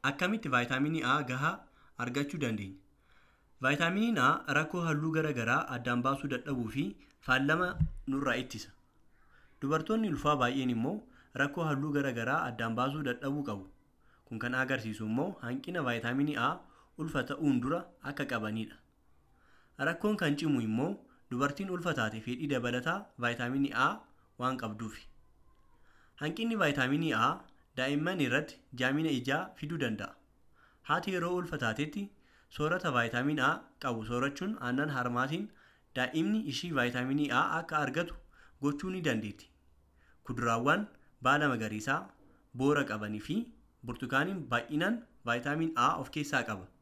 Akkamitti vaayitaaminii A gahaa argachuu dandeenya? Vaayitaaminiin A rakkoo halluu garaa garaa addaan baasuu dadhabuu fi faalama nurraa ittisa. Dubartoonni ulfaa baay'een immoo rakkoo halluu garaa garaa addaan baasuu dadhabuu qabu. Kun kan agarsiisu immoo hanqina vaayitaaminii A ulfa ta'uun dura akka qabanidha. Rakkoon kan cimu immoo dubartiin ulfa taate fedhii dabalataa vaayitaaminii A waan qabduufi. Hanqinni vaayitaaminii A daa'imman irratti jaamina ijaa fiduu danda'a. Haati yeroo ulfa taatetti soorata vaayitaaminii A qabu soorachuun aannan harmaatiin daa'imni ishii vaayitaaminii A akka argatu gochuu ni dandeetti. Kuduraawwan baala magariisaa, boora qabanii fi burtukaaniin baay'inaan vaayitaaminii A of keessaa qaba.